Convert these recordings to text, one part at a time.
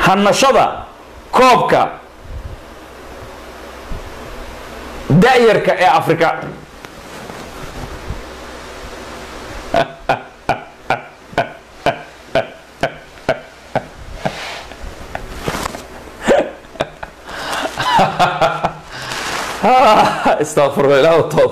hanashada koobka da'yarka ee afrika استغفر الله وتوب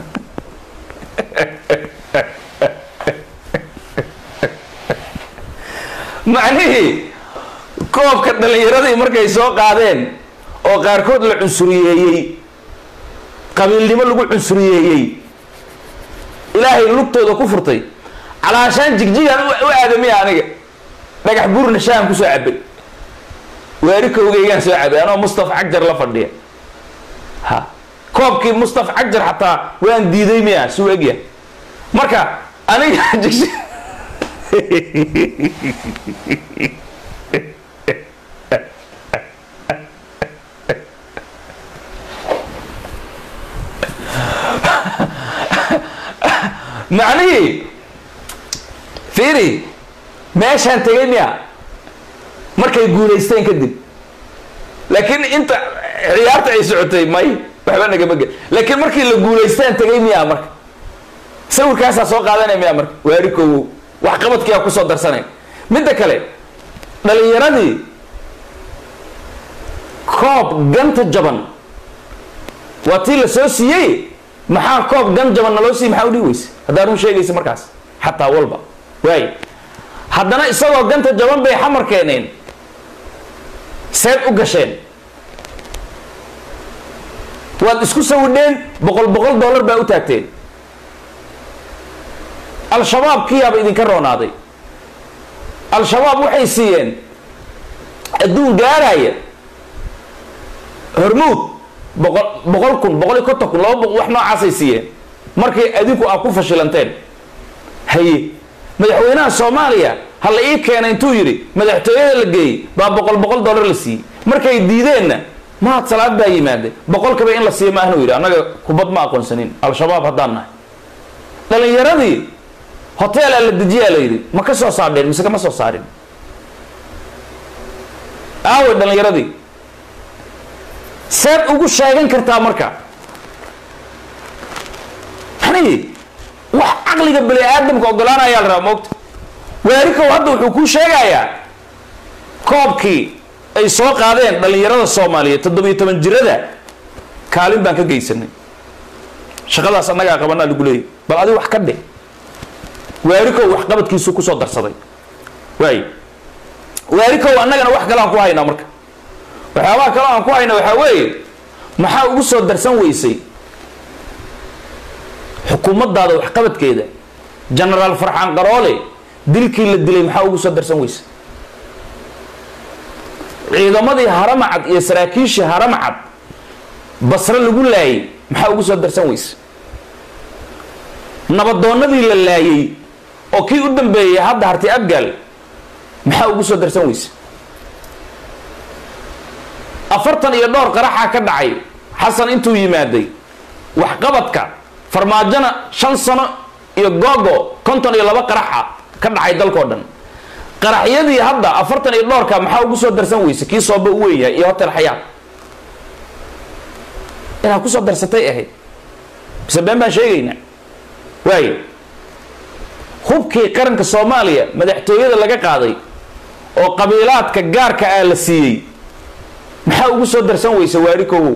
macnihii koobka dhallinyaradii markay soo qaadeen oo qaarkood la cunsuriyeeyey qabiilnimo lagu cunsuriyeeyey ilaahay lugtooda ku furtay calaashaan jigjigaan u aadamiya aniga dhagax buurna shaam kusoo cabay waari kowgeygaan soo cabay anoo mustafa cagjar la fadhiya ha koobkii mustafa cagjar xataa waan diiday miya suu egya marka aniga jigji macnihii fiiri meeshaan tegay miya markay guulaysteen kadib laakiin inta ciyaarta ay socotay may waxba nagama gel laakiin markii la guulaystaan tegay miya marka sawirkaasaa soo qaadanaya miya marka waari kowow wax qabadkiiaa kusoo darsanay midda kale dhalinyaradii koob ganta jaban waa tii la soo siiyey maxaa koob gan jaban naloo siiy maxaa udhii weyse haddaa run sheegaysa markaas xataa walba waay haddana isagoo ganta jaban bay xamar keeneen seed u gasheen waad isku sawidheen boqol boqol dollar baa u taagteen al-shabaab kiyaaba idinka roonaaday al-shabaab waxay siiyeen adduun gaaraya hormuud boqol boqol kun boqol iyo konton kun laba boqol wax noocaasay siiyeen markay adinku aa ku fashilanteen haye madaxweynaha soomaaliya ha la ii keena intuu yidhi madaxtooyada la geeyey baa boqol boqol dollar la siiyey markay diideenna mahad salaad baa yimaade boqolkaba in la siiyo ma ahnu yidhi annaga kubad ma aqoonsanin al-shabaab haddaan nahay dhalinyaradii hoteelaa la dejiyaa la yidhi ma ka soo saardheen mise kama soo saarin aaway dhalinyaradii seed ugu sheegan kartaa marka yani wax caqliga bani aadamka ogolaanayaa la rabaa moogta waarikow hadda wuxuu kuu sheegayaa koobkii ay soo qaadeen dhalinyarada soomaaliyeed toddobiyo toban jirada kaalin baan ka geysanay shaqadaas annagaa qabanaa lagu leeyay bal adi wax ka dhe waarikow waxqabadkiisuu kusoo darsaday waay waarikow annagana wax kale aan ku haynaa marka waxyaabaha kale aan ku hayna waxaa weeye maxaa ugu soo darsan weysay xukuumaddaada waxqabadkeeda genaraal farxaan qaroole dilkii la dilay maxaa ugu soo darsan weysay ciidamadii haramacad iyo saraakiishii haramacad basre lagu laayay maxaa ugu soo darsan weysay nabadoonnadii la laayay oo kii u dambeeyay hadda harti abgaal maxaa ugu soo darsan weysay afartan iyo dhowr qaraxaa ka dhacay xasan intuu yimaaday waxqabadka farmaajona shan sano iyo googo konton iyo laba qaraxa ka dhacay dalkao dhan qaraxyadii hadda afartan iyo dhowrka maxaa ugu soo darsan weyse kii sooba u weynyahay iyo hotel xayaat inaad kusoo darsatay ahayd mise been baan sheegaynaa waayo hubkii qaranka soomaaliya madaxtooyada laga qaaday oo qabiilaadka gaarka ah la siiyey maxaa ugu soo darsan weyse waari kowow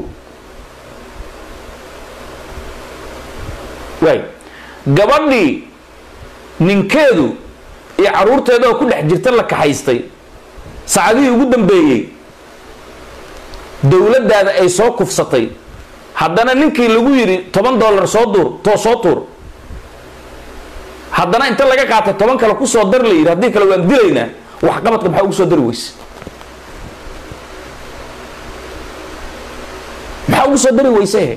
waay gabadhii ninkeedu iyo caruurteeda oo ku dhex jirta la kaxaystay saacadihii ugu dambeeyey dowladdaada ay soo kufsatay haddana ninkii lagu yidhi toban dollar soo duur too soo tuur haddana inta laga qaatay toban kale kusoo dar la yidhi haddii kale waan dilaynaa waxqabadka maxaa ugu soo dari weyse maxaa ugu soo dari weyse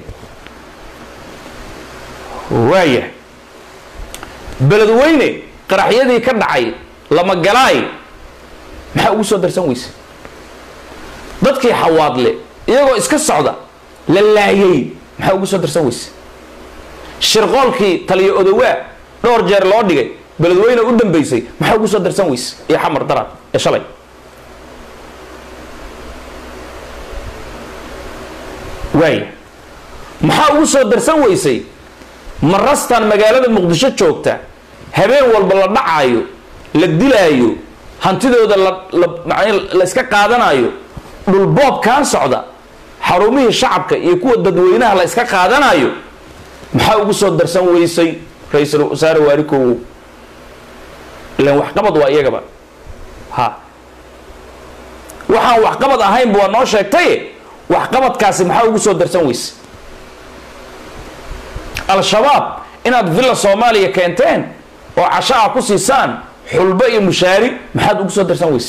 waaya beledweyne qaraxyadii ka dhacay lama galaay maxaa ugu soo darsan weyse dadkii xawaadle iyagoo iska socda la laayay maxaa ugu soo darsan weyse shirqoolkii taliyo odowaa dhowr jeer loo dhigay beledweyne u dambeysay maxaa ugu soo darsan weyse iyo xamar darad ee shalay waay maxaa ugu soo darsan weysay marastan magaalada muqdisho joogta habeen walba la dhacaayo la dilaayo hantidooda la la macnii la iska qaadanayo dhulboobkan socda xarumihii shacabka iyo kuwa dadweynaha la iska qaadanayo maxaa ugu soo darsan weysay ra-iisul wasaare waarikow ilan waxqabad waa iyagaba ha waxaan waxqabad ahaynba waa noo sheegtaye waxqabadkaasi maxaa ugu soo darsan weyse al-shabaab inaad villa soomaaliya keenteen oo casho ah ku siisaan xulbo iyo mushaari maxaad ugu soo darsan weyse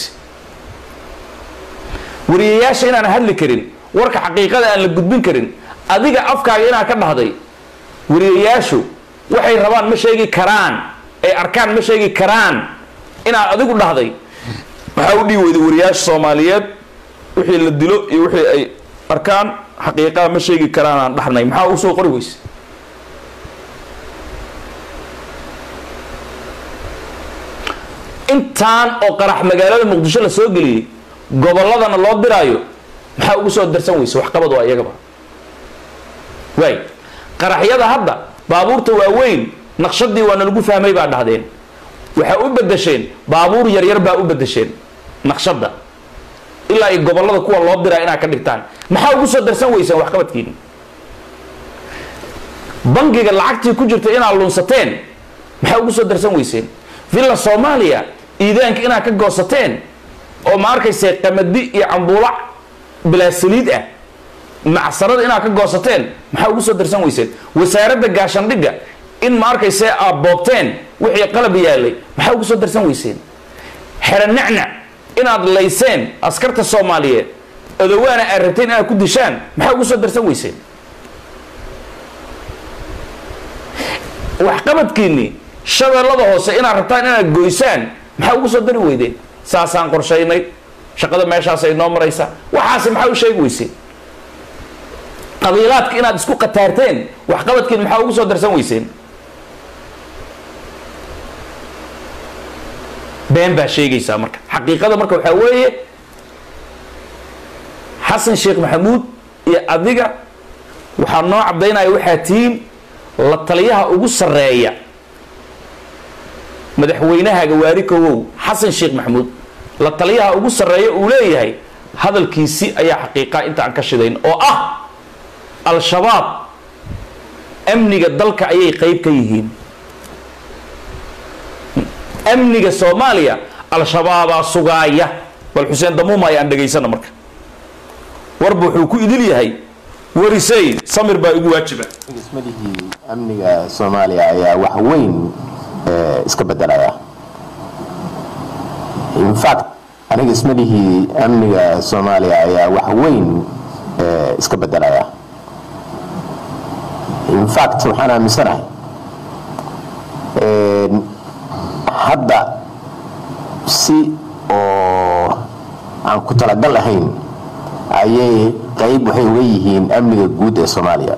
wariyayaasha inaan hadli karin warka xaqiiqada aan la gudbin karin adiga afkaaga inaa ka dhahday wariyayaashu waxay rabaan ma sheegi karaan ay arkaan ma sheegi karaan inaad adigu dhahday maxaa u dhihi weyday wariyaasha soomaaliyeed wixii la dilo iyo wixii ay arkaan xaqiiqada ma sheegi karaan aan dhahnay maxaa usoo qori weyse intaan oo qarax magaalada muqdisho la soo geliyey gobolladana loo diraayo maxaa ugu soo darsan weyse waxqabad waa iyagaba waay qaraxyada hadda baabuurta waaweyn naqshadii waa nalagu fahmay baa dhahdeen waxaa u bedesheen baabuur yaryar baa u bedesheen naqshadda ilaa ay gobollada kuwa loo diraa inaad ka dhigtaan maxaa ugu soo darsan weyseen waxqabadkiini bangiga lacagtii ku jirta inaad lunsateen maxaa ugu soo darsan weyseen villa soomaaliya iidaanka inaad ka goosateen oo ma arkayse qamadi iyo cambuulac bilaa saliid ah macsarada inaad ka goosateen maxaa ugu soo darsan weyseen wasaaradda gaashandhigga in ma arkayse aad boobteen wixii qalab yaalay maxaa ugu soo darsan weyseen xero nacnac inaad layseen askarta soomaaliyeed odowaana aad rabteen inaad ku dishaan maxaa ugu soo darsan weyseen waxqabadkiinni shabeellada hoose inaad rabtaan inaad goysaan maxaa ugu soo dari weydeen saasaan qorshaynay shaqada meeshaasay noo maraysa waxaasi maxaa u sheegi weyseen qabiilaadka inaad isku qataarteen waxqabadkiin maxaa ugu soo darsan weyseen been baa sheegaysaa marka xaqiiqada marka waxaa weeye xasan sheekh maxamuud iyo adiga waxaa noo caddaynaya waxaa tihiin la taliyaha ugu sarreeya madaxweynahaga waarikowow xasan sheekh maxamuud la taliyaha ugu sarreeya uu leeyahay hadalkiisi ayaa xaqiiqa inta aan ka shidayn oo ah al-shabaab amniga dalka ayay qeyb ka yihiin amniga soomaaliya al-shabaabaa sugaaya bal xuseen damuuma ayaan dhegaysana marka warba wuxuu ku idil yahay warisey samir baa igu waajiba dhismadihii amniga soomaaliya ayaa wax weyn iska bedelaya infact aniga ismadihii amniga soomaaliya ayaa wax weyn iska bedelaya infact waxaan aaminsanahay hadda si oo aan ku talagal ahayn ayay qayb waxay uga yihiin amniga guud ee soomaaliya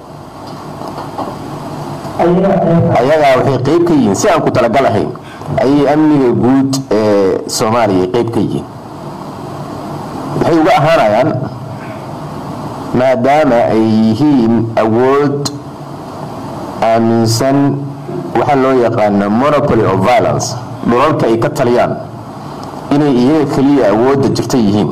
ayagaa waxay qayb ka yihiin si aan ku talagal ahayn ayay amniga guud ee soomaaliya qayb ka yihiin waxay uga ahaanayaan maadaama ay yihiin awood aaminsan waxa loo yaqaano monopoly of violence dhulalka ay ka taliyaan inay iyaga keliya awoodda jirta yihiin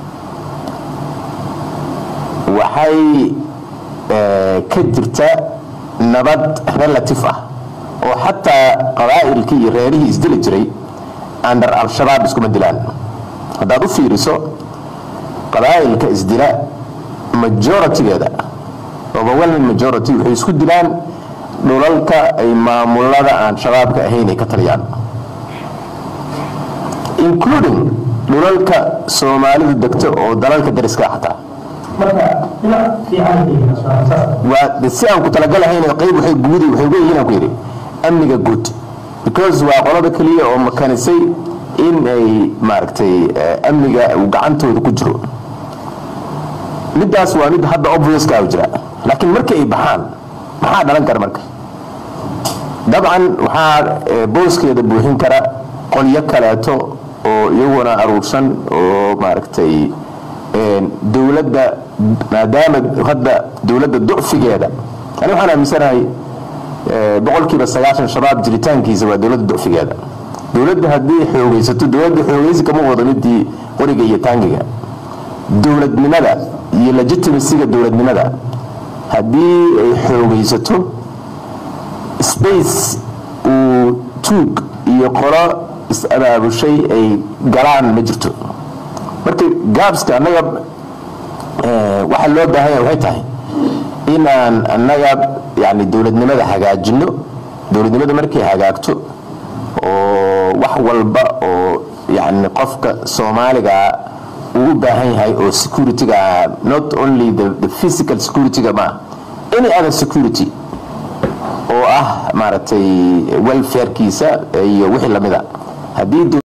waxay ka jirta nabad relative ah oo xataa qabaa'ilkii iyo reerihii isdili jiray under al-shabaab iskuma dilaan haddaad u fiiriso qabaa'ilka isdila majoritigeeda overwhelming majority waxay isku dilaan dhulalka ay maamulada aan shabaabka ahayn ay ka taliyaan including dhulalka soomaalidu degto oo dalalka dariska xataa waa si aan ku talagalahayn qayb waxay guudi waxay uga yihiin aan ku yidhi amniga guud because waa qolada keliya oo makanisay in ay maaragtay amniga uu gacantooda ku jiro middaas waa mid hadda obviousska u jira laakiin markii ay baxaan maxaa dhalan kara marka dabcan waxaa booskeeda buuxin kara qolyo kaleeto oo iyaguna aruursan oo maaragtay dowladda maadaama hadda dowladda ducfigeeda ani waxaan aaminsanahay boqolkiiba sagaashan shabaab jiritaankiisa waa dowladda ducfigeeda dowladda haddii xoogaysato dowladda xoogaysi kama wado midii qoriga iyo taangiga dowladnimada iyo legitimacyga dowladnimada haddii ay xoogaysato space uu tuug iyo qolo is-abaabushay ay galaan ma jirto marka gaabska annaga waxaa loo baahanya waxay tahay inaan annaga yani dowladnimada hagaajino dowladnimada markay hagaagto oo wax walba oo yani qofka soomaaliga uu u baahan yahay oo securityga not only the, the physical securityga ma any other security oo ah maaragtay welfarekiisa iyo wixii lamida haddii